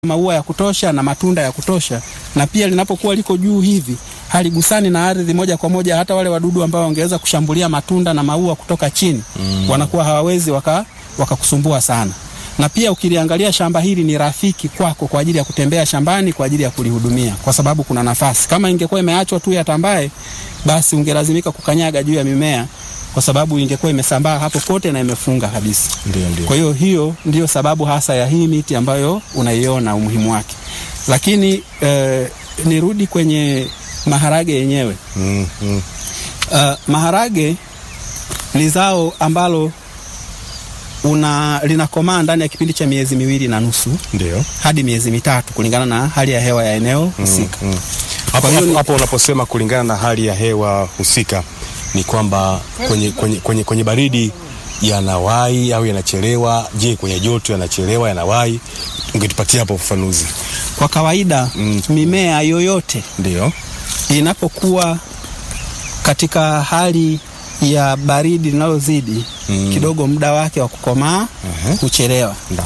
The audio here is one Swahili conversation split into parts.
maua ya kutosha na matunda ya kutosha, na pia linapokuwa liko juu hivi haligusani na ardhi moja kwa moja. Hata wale wadudu ambao wangeweza kushambulia matunda na maua kutoka chini mm. wanakuwa hawawezi waka wakakusumbua sana. Na pia ukiliangalia shamba hili ni rafiki kwako kwa ajili ya kutembea shambani kwa ajili ya kulihudumia, kwa sababu kuna nafasi. Kama ingekuwa imeachwa tu yatambae, basi ungelazimika kukanyaga juu ya mimea kwa sababu ingekuwa imesambaa hapo kote na imefunga kabisa. Ndio, ndio. Kwa hiyo hiyo ndiyo sababu hasa ya hii miti ambayo unaiona umuhimu wake, lakini eh, nirudi kwenye maharage yenyewe. Mm, mm. Uh, maharage ni zao ambalo una linakomaa ndani ya kipindi cha miezi miwili na nusu Ndio. hadi miezi mitatu kulingana na hali ya hewa ya eneo husika. Mm. Hapo, Kwa hiyo hapo, ni- hapo unaposema kulingana na hali ya hewa husika ni kwamba kwenye, kwenye, kwenye, kwenye baridi yanawai au yanachelewa? Je, kwenye joto yanachelewa yanawai? Ungetupatia hapo ufafanuzi. Kwa kawaida Mm. mimea yoyote Ndio. inapokuwa katika hali ya baridi linalozidi Mm. kidogo, muda wake wa kukomaa Mhm. huchelewa, Ndio.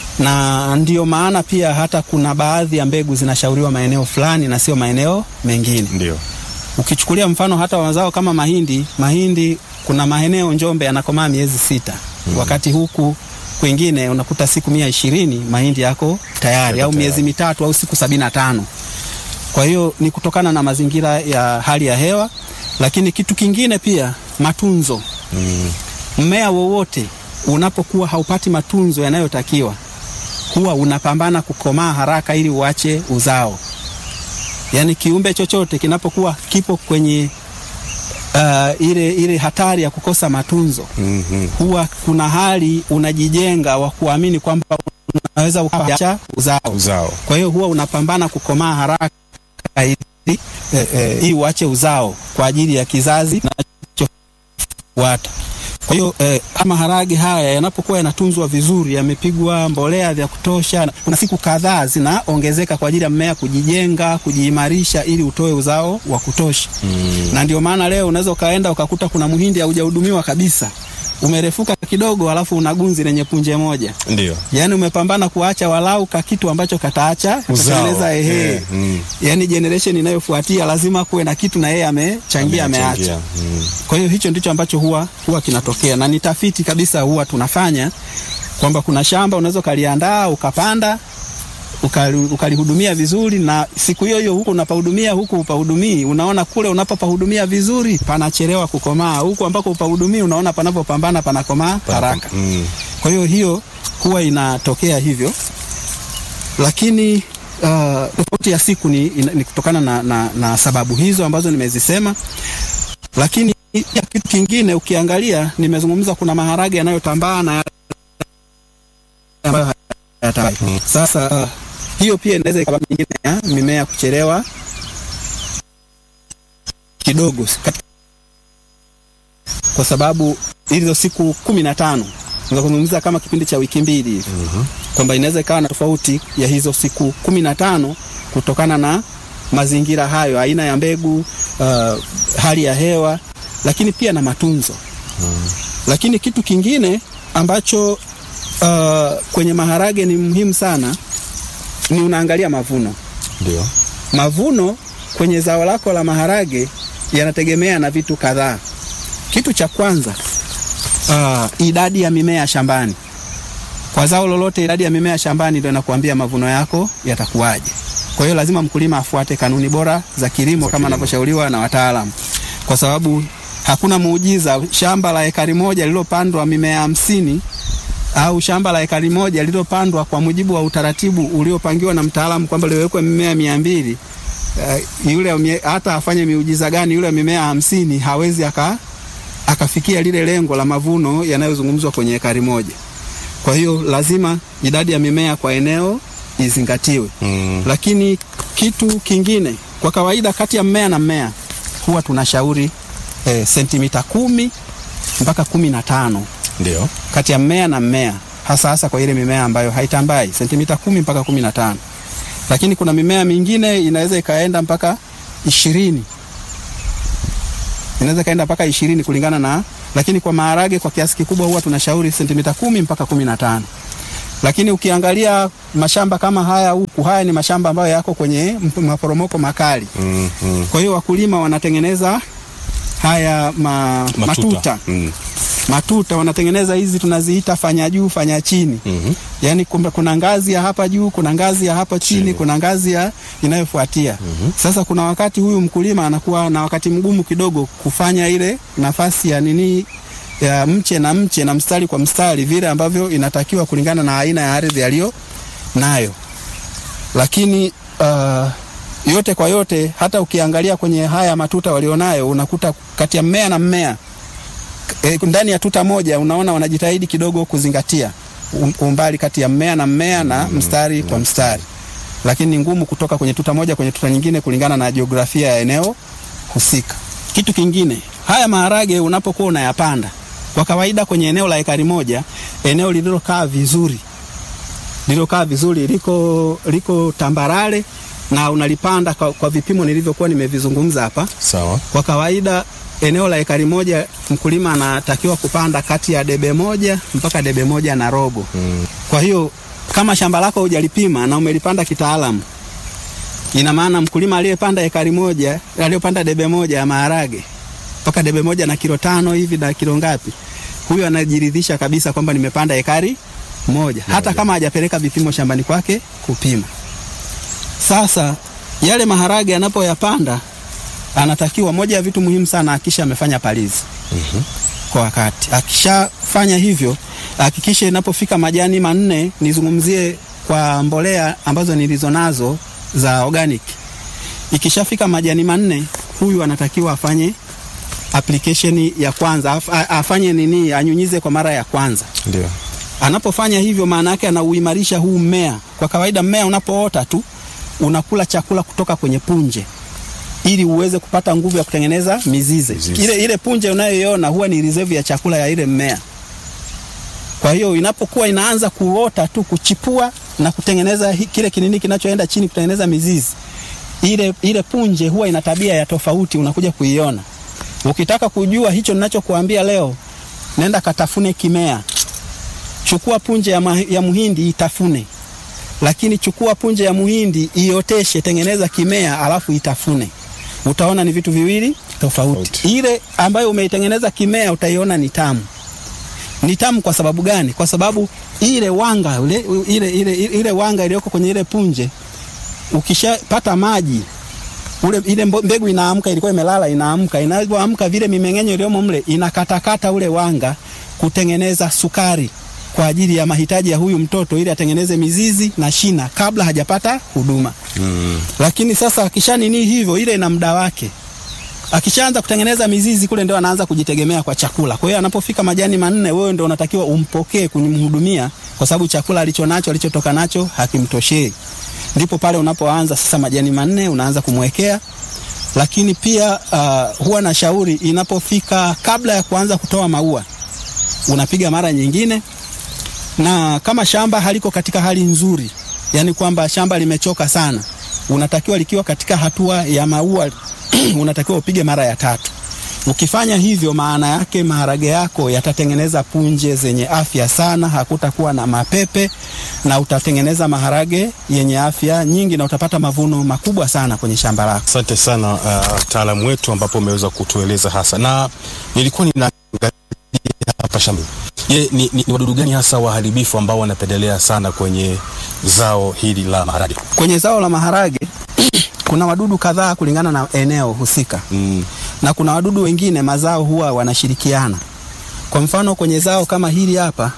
na ndiyo maana pia hata kuna baadhi ya mbegu zinashauriwa maeneo fulani na sio maeneo mengine. Ndio. Ukichukulia mfano hata mazao kama mahindi, mahindi kuna maeneo Njombe yanakomaa miezi sita wakati huku kwingine unakuta siku mia ishirini mahindi yako tayari Yako au miezi tayari. mitatu au siku sabini na tano. Kwa hiyo ni kutokana na mazingira ya hali ya hewa, lakini kitu kingine pia matunzo. Mm. Mmea wowote unapokuwa haupati matunzo yanayotakiwa huwa unapambana kukomaa haraka ili uache uzao. Yaani kiumbe chochote kinapokuwa kipo kwenye uh, ile, ile hatari ya kukosa matunzo Mhm. huwa kuna hali unajijenga wa kuamini kwamba unaweza ukaacha uzao. Uzao. Kwa hiyo huwa unapambana kukomaa haraka ili eh, eh, ili uache uzao kwa ajili ya kizazi kinachofuata. Kwa hiyo eh, kama maharage haya yanapokuwa yanatunzwa vizuri, yamepigwa mbolea vya kutosha, na- kuna siku kadhaa zinaongezeka kwa ajili ya mmea kujijenga, kujiimarisha ili utoe uzao wa kutosha. Mm. Na ndio maana leo unaweza ukaenda ukakuta kuna muhindi haujahudumiwa kabisa, umerefuka kidogo, alafu una gunzi lenye punje moja Ndio. yaani umepambana kuacha walau ka kitu ambacho kataacha katatengeneza ehe. Eh, mm. Yaani generation inayofuatia lazima kuwe na kitu na yeye amechangia ameacha. Amechangia. Mm. Kwa hiyo hicho ndicho ambacho huwa huwa kinatokea, na ni tafiti kabisa huwa tunafanya kwamba kuna shamba unaweza ukaliandaa ukapanda ukali- ukalihudumia vizuri, na siku hiyo hiyo huku unapahudumia huku upahudumii, unaona kule unapopahudumia vizuri panachelewa kukomaa, huku ambako upahudumii unaona panapopambana panakomaa haraka. Mm. Kwa hiyo hiyo huwa inatokea hivyo, lakini uh, tofauti ya siku ni, ina- ni kutokana na, na, na sababu hizo ambazo nimezisema. Lakini ya kitu kingine ukiangalia, nimezungumza kuna maharage yanayotambaa na yale ambayo hayatambai. Sasa uh, hiyo pia inaweza ikawa nyingine ya mimea kuchelewa kidogo katika kwa sababu hizo siku kumi na tano unaweza kuzungumza kama kipindi cha wiki mbili hivi kwamba inaweza ikawa na tofauti ya hizo siku kumi na tano kutokana na mazingira hayo, aina ya mbegu, uh, hali ya hewa, lakini pia na matunzo. Lakini kitu kingine ambacho uh, kwenye maharage ni muhimu sana ni unaangalia mavuno. Ndio. Mavuno kwenye zao lako la maharage yanategemea na vitu kadhaa. Kitu cha kwanza, uh, idadi ya mimea shambani. Kwa zao lolote, idadi ya mimea shambani ndio inakuambia mavuno yako yatakuwaje. Kwa hiyo lazima mkulima afuate kanuni bora za kilimo kama anavyoshauriwa na wataalamu, kwa sababu hakuna muujiza. Shamba la ekari moja lililopandwa mimea hamsini au shamba la ekari moja lililopandwa kwa mujibu wa utaratibu uliopangiwa na mtaalamu kwamba liwekwe mimea mia mbili uh, yule mie- hata afanye miujiza gani, yule mimea hamsini hawezi aka akafikia lile lengo la mavuno yanayozungumzwa kwenye ekari moja. Kwa hiyo lazima idadi ya mimea kwa eneo izingatiwe. Mm. Lakini kitu kingine, kwa kawaida kati ya mmea na mmea huwa tunashauri eh, sentimita kumi mpaka kumi na tano Ndio. kati ya mmea na mmea, hasa hasa kwa ile mimea ambayo haitambai, sentimita kumi mpaka kumi na tano. Lakini kuna mimea mingine inaweza ikaenda mpaka ishirini inaweza ikaenda mpaka ishirini kulingana na, lakini kwa maharage kwa kiasi kikubwa huwa tunashauri sentimita kumi mpaka kumi na tano. Lakini ukiangalia mashamba kama haya huku, haya ni mashamba ambayo yako kwenye mp- maporomoko makali. Mm, mm. Kwa hiyo wakulima wanatengeneza haya ma, matuta, matuta. Mm. Matuta wanatengeneza hizi tunaziita fanya juu fanya chini. Mhm. Yaani kumbe kuna ngazi ya hapa juu, kuna ngazi ya hapa chini, Chini. kuna ngazi ya inayofuatia. Sasa kuna wakati huyu mkulima anakuwa na wakati mgumu kidogo kufanya ile nafasi ya nini ya mche na mche na mstari kwa mstari vile ambavyo inatakiwa kulingana na aina ya ardhi aliyo nayo. Lakini uh, yote kwa yote, hata ukiangalia kwenye haya matuta walionayo, unakuta kati ya mmea na mmea e, ndani ya tuta moja unaona wanajitahidi kidogo kuzingatia um- umbali kati ya mmea na mmea na mstari kwa mstari, lakini ni ngumu kutoka kwenye tuta moja kwenye tuta nyingine kulingana na jiografia ya eneo husika. Kitu kingine, haya maharage unapokuwa unayapanda, kwa kawaida kwenye eneo la ekari moja, eneo lililokaa vizuri lililokaa vizuri liko, liko tambarare na unalipanda kwa, kwa vipimo nilivyokuwa nimevizungumza hapa. Sawa. Kwa kawaida eneo la ekari moja mkulima anatakiwa kupanda kati ya debe moja mpaka debe moja na robo. Mm. Kwa hiyo kama shamba lako hujalipima na umelipanda kitaalamu, ina maana mkulima aliyepanda ekari moja aliyopanda debe moja ya maharage mpaka debe moja na kilo tano hivi na kilo ngapi, huyo anajiridhisha kabisa kwamba nimepanda ekari moja, hata kama hajapeleka vipimo shambani kwake kupima. Sasa yale maharage anapoyapanda anatakiwa, moja ya vitu muhimu sana, akisha amefanya palizi kwa wakati. Akishafanya hivyo, hakikisha inapofika majani manne, nizungumzie kwa mbolea ambazo nilizo nazo za organic. Ikishafika majani manne, huyu anatakiwa afanye application ya kwanza, af- a- afanye nini, anyunyize kwa mara ya kwanza. Ndio. Anapofanya hivyo, maana yake anauimarisha huu mmea. Kwa kawaida mmea unapoota tu unakula chakula kutoka kwenye punje ili uweze kupata nguvu ya kutengeneza mizizi. Mizizi. Ile, ile punje unayoiona huwa ni reserve ya chakula ya ile mmea. Kwa hiyo inapokuwa inaanza kuota tu kuchipua na kutengeneza hi- kile kinini kinachoenda chini kutengeneza mizizi, ile, ile punje huwa ina tabia ya tofauti, unakuja kuiona. Ukitaka kujua hicho ninachokuambia leo, nenda katafune kimea, chukua punje ya, ma, ya muhindi itafune, lakini chukua punje ya muhindi ioteshe, tengeneza kimea, alafu itafune. Utaona ni vitu viwili tofauti. Tofauti. Ile ambayo umeitengeneza kimea utaiona ni tamu. Ni tamu kwa sababu gani? Kwa sababu ile wanga ile, ile, ile, ile wanga iliyoko kwenye ile punje ukishapata maji ule ile mbo- mbegu inaamka, ilikuwa imelala, inaamka. Inapoamka vile mimeng'enyo iliyomo mle inakatakata ule wanga kutengeneza sukari kwa ajili ya mahitaji ya huyu mtoto, ili atengeneze mizizi na shina kabla hajapata huduma. Mm. Lakini sasa akisha nini hivyo, ile ina muda wake. Akishaanza kutengeneza mizizi kule, ndio anaanza kujitegemea kwa chakula. Kwa hiyo anapofika majani manne, wewe ndio unatakiwa umpokee kumhudumia, kwa sababu chakula alicho nacho alichotoka nacho hakimtoshei. Ndipo pale unapoanza sasa majani manne unaanza kumwekea. Lakini pia uh, huwa na shauri inapofika kabla ya kuanza kutoa maua, unapiga mara nyingine, na kama shamba haliko katika hali nzuri, yani kwamba shamba limechoka sana, unatakiwa likiwa katika hatua ya maua unatakiwa upige mara ya tatu. Ukifanya hivyo, maana yake maharage yako yatatengeneza punje zenye afya sana, hakutakuwa na mapepe na utatengeneza maharage yenye afya nyingi na utapata mavuno makubwa sana kwenye shamba lako. Asante sana uh, mtaalamu wetu ambapo umeweza kutueleza hasa, na nilikuwa ninaangalia hapa shamba. Je, ni, ni, ni wadudu gani hasa waharibifu ambao wanapendelea sana kwenye zao hili la maharage? Kwenye zao la maharage kuna wadudu kadhaa kulingana na eneo husika. Mm. na kuna wadudu wengine mazao huwa wanashirikiana. Kwa mfano kwenye zao kama hili hapa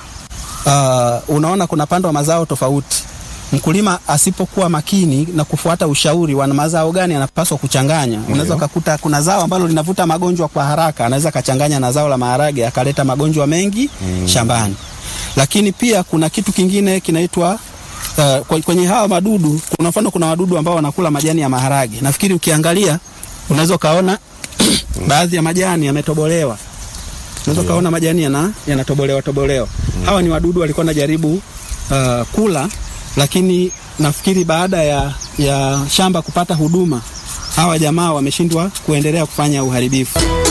uh, unaona kuna pandwa mazao tofauti. Mkulima asipokuwa makini na kufuata ushauri wa mazao gani anapaswa kuchanganya, unaweza ukakuta kuna zao ambalo linavuta magonjwa kwa haraka, anaweza kachanganya na zao la maharage akaleta magonjwa mengi shambani. Lakini pia kuna kitu kingine kinaitwa Uh, kwe- kwenye hawa madudu kuna mfano, kuna wadudu ambao wanakula majani ya maharage. Nafikiri ukiangalia unaweza ukaona baadhi ya majani yametobolewa, unaweza ukaona majani yana yanatobolewa tobolewa. Hawa ni wadudu walikuwa najaribu uh, kula, lakini nafikiri baada ya, ya shamba kupata huduma, hawa jamaa wameshindwa kuendelea kufanya uharibifu.